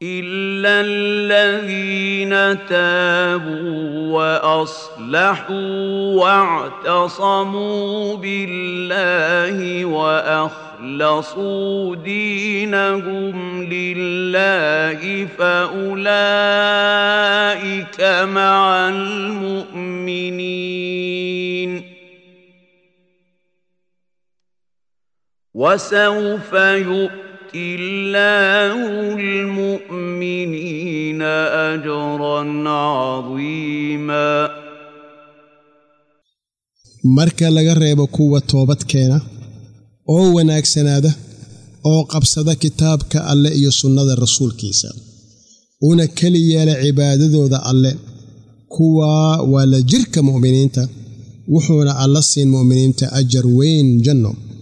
إلا الذين تابوا وأصلحوا واعتصموا بالله وأخلصوا دينهم لله فأولئك مع المؤمنين وسوف يؤمنون يؤتي الله المؤمنين أجرا عظيما marka laga reebo kuwa toobadkeena oo wanaagsanaada oo qabsada kitaabka alle iyo sunnada rasuulkiisa una keli yeela cibaadadooda alle kuwaa waa la jirka mu'miniinta wuxuuna alla siin mu'miniinta ajar weyn janno